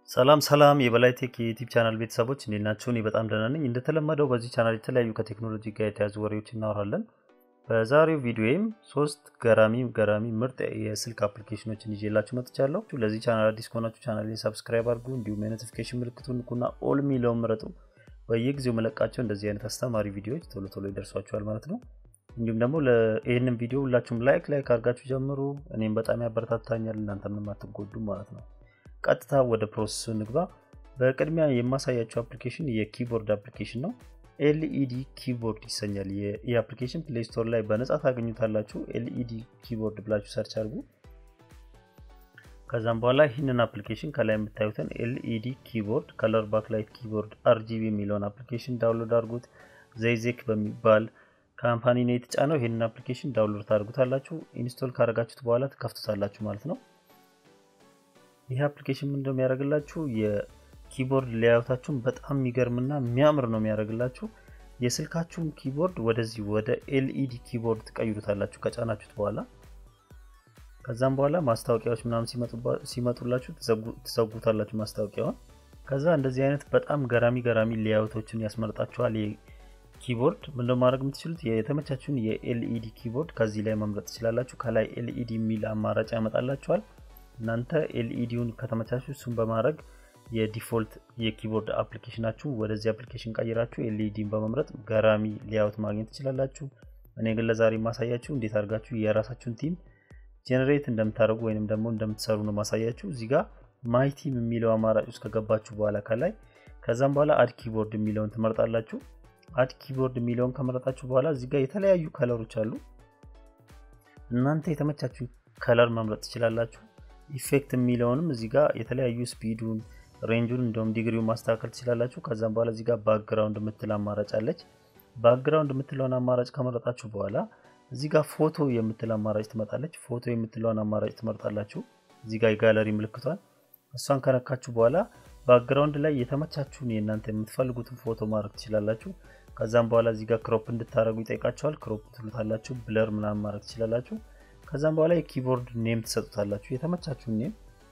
ሰላም ሰላም የበላይ ቴክ የዩቲዩብ ቻናል ቤተሰቦች እንዴት ናችሁ? እኔ በጣም ደህና ነኝ። እንደተለመደው በዚህ ቻናል የተለያዩ ከቴክኖሎጂ ጋር የተያዙ ወሬዎች እናወራለን። በዛሬው ቪዲዮዬም ሶስት ገራሚ ገራሚ ምርጥ የስልክ አፕሊኬሽኖችን ይዤላችሁ መጥቻለሁ። ለዚህ ቻናል አዲስ ከሆናችሁ ቻናሌን ሰብስክራይብ አድርጉ፣ እንዲሁም የኖቲፊኬሽን ምልክቱን ንኩና ኦል ሚለውን ምረጡ። በየጊዜው መለቃቸው እንደዚህ አይነት አስተማሪ ቪዲዮዎች ቶሎ ቶሎ ይደርሷችኋል ማለት ነው። እንዲሁም ደግሞ ይህንን ቪዲዮ ሁላችሁም ላይክ ላይክ አድርጋችሁ ጀምሩ። እኔም በጣም ያበረታታኛል፣ እናንተ ምንም አትጎዱም ማለት ነው። ቀጥታ ወደ ፕሮሰሱ ንግባ። በቅድሚያ የማሳያቸው አፕሊኬሽን የኪቦርድ አፕሊኬሽን ነው። ኤልኢዲ ኪቦርድ ይሰኛል። ይህ አፕሊኬሽን ፕሌይ ስቶር ላይ በነጻ ታገኙታላችሁ። ኤልኢዲ ኪቦርድ ብላችሁ ሰርች አድርጉ። ከዛም በኋላ ይህንን አፕሊኬሽን ከላይ የምታዩትን ኤልኢዲ ኪቦርድ ከለር ባክላይት ኪቦርድ አርጂቢ የሚለውን አፕሊኬሽን ዳውንሎድ አድርጉት። ዘይዜክ በሚባል ካምፓኒ ነው የተጫነው። ይህንን አፕሊኬሽን ዳውንሎድ ታደርጉታላችሁ። ኢንስቶል ካደረጋችሁት በኋላ ትከፍቱታላችሁ ማለት ነው። ይህ አፕሊኬሽን ምን እንደሚያደርግላችሁ የኪቦርድ ሌያውታችሁን በጣም የሚገርምና የሚያምር ነው የሚያደርግላችሁ። የስልካችሁን ኪቦርድ ወደዚህ ወደ ኤልኢዲ ኪቦርድ ትቀይሩታላችሁ ከጫናችሁት በኋላ። ከዛም በኋላ ማስታወቂያዎች ምናምን ሲመጡላችሁ ትዘጉታላችሁ ማስታወቂያውን። ከዛ እንደዚህ አይነት በጣም ገራሚ ገራሚ ሌያውቶችን ያስመርጣችኋል። ኪቦርድ ምንድነው ማድረግ የምትችሉት የተመቻችሁን የኤልኢዲ ኪቦርድ ከዚህ ላይ መምረጥ ትችላላችሁ። ከላይ ኤልኢዲ የሚል አማራጭ ያመጣላችኋል። እናንተ ኤልኢዲውን ከተመቻችሁ እሱን በማድረግ የዲፎልት የኪቦርድ አፕሊኬሽናችሁ ወደዚህ አፕሊኬሽን ቀይራችሁ ኤልኢዲን በመምረጥ ገራሚ ሌያውት ማግኘት ትችላላችሁ። እኔ ግን ለዛሬ ማሳያችሁ እንዴት አድርጋችሁ የራሳችሁን ቲም ጄኔሬት እንደምታደርጉ ወይንም ደግሞ እንደምትሰሩ ነው ማሳያችሁ። እዚህ ጋር ማይ ቲም የሚለው አማራጭ ውስጥ ከገባችሁ በኋላ ከላይ ከዛም በኋላ አድ ኪቦርድ የሚለውን ትመርጣላችሁ። አድ ኪቦርድ የሚለውን ከመረጣችሁ በኋላ እዚህ ጋር የተለያዩ ከለሮች አሉ። እናንተ የተመቻችሁ ከለር መምረጥ ትችላላችሁ። ኢፌክት የሚለውንም እዚህ ጋር የተለያዩ ስፒዱን፣ ሬንጁን እንዲሁም ዲግሪውን ማስተካከል ትችላላችሁ። ከዛም በኋላ እዚህ ጋር ባክግራውንድ የምትል አማራጭ አለች። ባክግራውንድ የምትለውን አማራጭ ከመረጣችሁ በኋላ እዚህ ጋር ፎቶ የምትል አማራጭ ትመጣለች። ፎቶ የምትለውን አማራጭ ትመርጣላችሁ። እዚህ ጋር የጋለሪ ምልክቷን እሷን ከነካችሁ በኋላ ባክግራውንድ ላይ የተመቻችሁን የእናንተ የምትፈልጉትን ፎቶ ማድረግ ትችላላችሁ። ከዛም በኋላ እዚህ ጋር ክሮፕ እንድታደረጉ ይጠይቃችኋል። ክሮፕ ትሉታላችሁ። ብለር ምናምን ማድረግ ትችላላችሁ። ከዛም በኋላ የኪቦርድ ኔም ትሰጡታላችሁ። የተመቻችሁን ኔም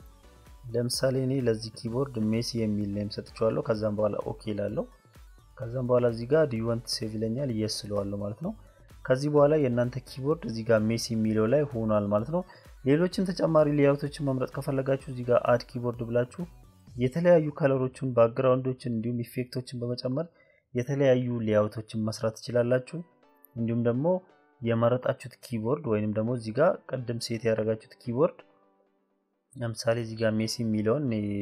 ለምሳሌ እኔ ለዚህ ኪቦርድ ሜሲ የሚል ኔም ሰጥቼዋለሁ። ከዛም በኋላ ኦኬ ላለው ከዛም በኋላ እዚህ ጋር ዲዩወንት ሴቭ ይለኛል እየስለዋለሁ ማለት ነው። ከዚህ በኋላ የእናንተ ኪቦርድ እዚህ ጋር ሜሲ የሚለው ላይ ሆኗል ማለት ነው። ሌሎችን ተጨማሪ ሌያውቶችን መምረጥ ከፈለጋችሁ እዚህ ጋር አድ ኪቦርድ ብላችሁ የተለያዩ ከለሮችን፣ ባክግራውንዶችን እንዲሁም ኢፌክቶችን በመጨመር የተለያዩ ሌያውቶችን መስራት ትችላላችሁ። እንዲሁም ደግሞ የመረጣችሁት ኪቦርድ ወይንም ደግሞ እዚህ ጋር ቅድም ሴት ያደረጋችሁት ኪቦርድ ለምሳሌ እዚህ ጋር ሜሲ የሚለውን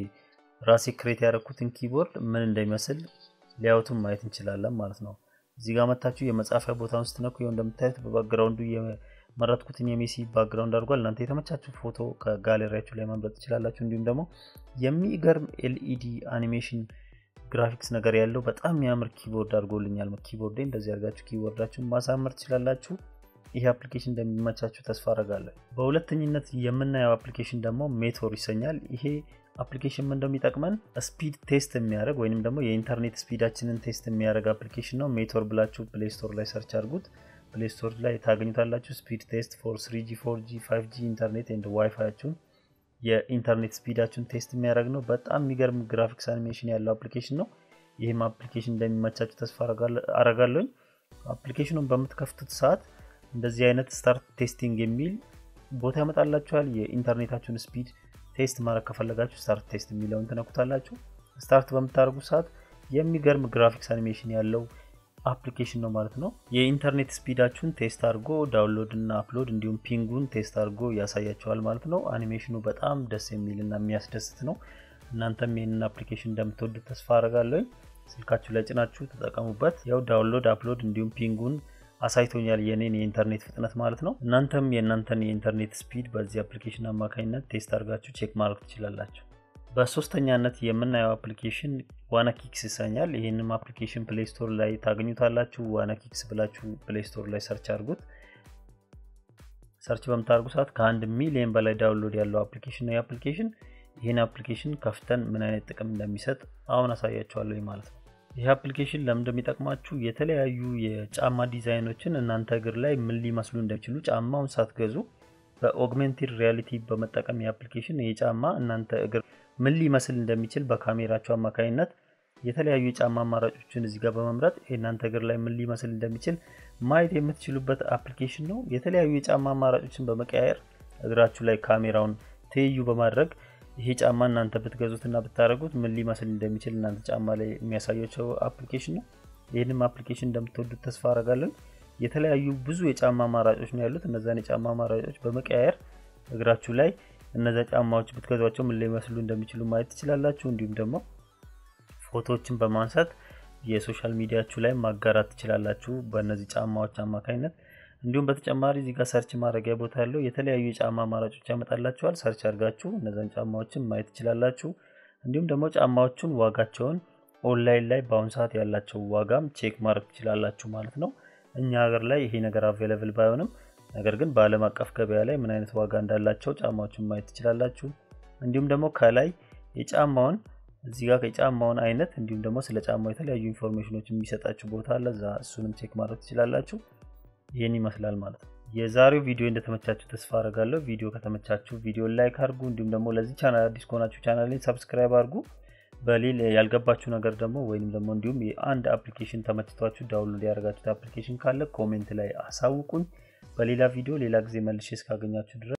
ራሴ ክሬት ያደረኩትን ኪቦርድ ምን እንደሚመስል ሊያውቱን ማየት እንችላለን ማለት ነው። እዚህ ጋር መታችሁ የመጻፊያ ቦታውን ስትነኩ ይኸው እንደምታዩት በባክግራውንዱ የመረጥኩትን የሜሲ ባክግራውንድ አድርጓል። እናንተ የተመቻችሁ ፎቶ ከጋሌሪያችሁ ላይ መምረጥ ትችላላችሁ። እንዲሁም ደግሞ የሚገርም ኤልኢዲ አኒሜሽን ግራፊክስ ነገር ያለው በጣም የሚያምር ኪቦርድ አድርጎልኛል። ኪቦርድ እንደዚህ አድርጋችሁ ኪቦርዳችሁን ማሳመር ትችላላችሁ። ይህ አፕሊኬሽን እንደሚመቻችሁ ተስፋ አደርጋለሁ። በሁለተኝነት የምናየው አፕሊኬሽን ደግሞ ሜቶር ይሰኛል። ይሄ አፕሊኬሽን ምን እንደሚጠቅመን ስፒድ ቴስት የሚያደርግ ወይንም ደግሞ የኢንተርኔት ስፒዳችንን ቴስት የሚያደርግ አፕሊኬሽን ነው። ሜቶር ብላችሁ ፕሌይ ስቶር ላይ ሰርች አድርጉት። ፕሌይ ስቶር ላይ ታገኙታላችሁ። ስፒድ ቴስት ፎር ስሪጂ፣ ፎርጂ፣ ፋይቭጂ ኢንተርኔት ኤንድ ዋይፋያችሁን የኢንተርኔት ስፒዳችሁን ቴስት የሚያደርግ ነው። በጣም የሚገርም ግራፊክስ አኒሜሽን ያለው አፕሊኬሽን ነው። ይህም አፕሊኬሽን እንደሚመቻችሁ ተስፋ አረጋለሁኝ። አፕሊኬሽኑን በምትከፍቱት ሰዓት እንደዚህ አይነት ስታርት ቴስቲንግ የሚል ቦታ ያመጣላችኋል። የኢንተርኔታችሁን ስፒድ ቴስት ማድረግ ከፈለጋችሁ ስታርት ቴስት የሚለውን ትነኩታላችሁ። ስታርት በምታደርጉ ሰዓት የሚገርም ግራፊክስ አኒሜሽን ያለው አፕሊኬሽን ነው ማለት ነው። የኢንተርኔት ስፒዳችሁን ቴስት አድርጎ ዳውንሎድ እና አፕሎድ እንዲሁም ፒንጉን ቴስት አድርጎ ያሳያቸዋል ማለት ነው። አኒሜሽኑ በጣም ደስ የሚል እና የሚያስደስት ነው። እናንተም ይህንን አፕሊኬሽን እንደምትወዱት ተስፋ አደርጋለሁኝ። ስልካችሁ ላይ ጭናችሁ ተጠቀሙበት። ያው ዳውንሎድ አፕሎድ እንዲሁም ፒንጉን አሳይቶኛል የኔን የኢንተርኔት ፍጥነት ማለት ነው። እናንተም የእናንተን የኢንተርኔት ስፒድ በዚህ አፕሊኬሽን አማካኝነት ቴስት አድርጋችሁ ቼክ ማድረግ ትችላላችሁ። በሶስተኛነት የምናየው አፕሊኬሽን ዋና ኪክስ ይሰኛል። ይህንም አፕሊኬሽን ፕሌይ ስቶር ላይ ታገኙታላችሁ። ዋና ኪክስ ብላችሁ ፕሌይ ስቶር ላይ ሰርች አድርጉት። ሰርች በምታደርጉ ሰዓት ከአንድ ሚሊዮን በላይ ዳውንሎድ ያለው አፕሊኬሽን ነው። የአፕሊኬሽን ይህን አፕሊኬሽን ከፍተን ምን አይነት ጥቅም እንደሚሰጥ አሁን አሳያችኋለሁ ማለት ነው። ይህ አፕሊኬሽን ለምን እንደሚጠቅማችሁ የተለያዩ የጫማ ዲዛይኖችን እናንተ እግር ላይ ምን ሊመስሉ እንደሚችሉ ጫማውን ሳትገዙ በኦግሜንቴድ ሪያሊቲ በመጠቀም የአፕሊኬሽን የጫማ እናንተ እግር ምን ሊመስል እንደሚችል በካሜራችሁ አማካኝነት የተለያዩ የጫማ አማራጮችን እዚህ ጋር በመምረጥ የእናንተ እግር ላይ ምን ሊመስል እንደሚችል ማየት የምትችሉበት አፕሊኬሽን ነው። የተለያዩ የጫማ አማራጮችን በመቀያየር እግራችሁ ላይ ካሜራውን ትይዩ በማድረግ ይሄ ጫማ እናንተ ብትገዙትና ብታደርጉት ምን ሊመስል እንደሚችል እናንተ ጫማ ላይ የሚያሳያቸው አፕሊኬሽን ነው። ይህንም አፕሊኬሽን እንደምትወዱት ተስፋ አረጋለን። የተለያዩ ብዙ የጫማ አማራጮች ነው ያሉት። እነዛን የጫማ አማራጮች በመቀያየር እግራችሁ ላይ እነዛ ጫማዎች ብትገዟቸው ምን ሊመስሉ እንደሚችሉ ማየት ትችላላችሁ። እንዲሁም ደግሞ ፎቶዎችን በማንሳት የሶሻል ሚዲያችሁ ላይ ማጋራት ትችላላችሁ በእነዚህ ጫማዎች አማካኝነት። እንዲሁም በተጨማሪ እዚህ ጋር ሰርች ማድረጊያ ቦታ ያለው የተለያዩ የጫማ አማራጮች ያመጣላችኋል። ሰርች አድርጋችሁ እነዛን ጫማዎችን ማየት ትችላላችሁ። እንዲሁም ደግሞ ጫማዎቹን ዋጋቸውን ኦንላይን ላይ በአሁኑ ሰዓት ያላቸው ዋጋም ቼክ ማድረግ ትችላላችሁ ማለት ነው። እኛ ሀገር ላይ ይሄ ነገር አቬለብል ባይሆንም ነገር ግን በዓለም አቀፍ ገበያ ላይ ምን አይነት ዋጋ እንዳላቸው ጫማዎችን ማየት ትችላላችሁ። እንዲሁም ደግሞ ከላይ የጫማውን እዚህ ጋር የጫማውን አይነት እንዲሁም ደግሞ ስለ ጫማው የተለያዩ ኢንፎርሜሽኖች የሚሰጣችሁ ቦታ አለ። እዛ እሱንም ቼክ ማድረግ ትችላላችሁ። ይህን ይመስላል ማለት ነው። የዛሬው ቪዲዮ እንደተመቻችሁ ተስፋ አደርጋለሁ። ቪዲዮ ከተመቻችሁ ቪዲዮ ላይክ አድርጉ። እንዲሁም ደግሞ ለዚህ ቻናል አዲስ ከሆናችሁ ቻናልን ሰብስክራይብ አድርጉ። በሌላ ያልገባችሁ ነገር ደግሞ ወይም ደግሞ እንዲሁም የአንድ አፕሊኬሽን ተመችቷችሁ ዳውንሎድ ያደረጋችሁት አፕሊኬሽን ካለ ኮሜንት ላይ አሳውቁኝ። በሌላ ቪዲዮ ሌላ ጊዜ መልሼ እስካገኛችሁ ድረስ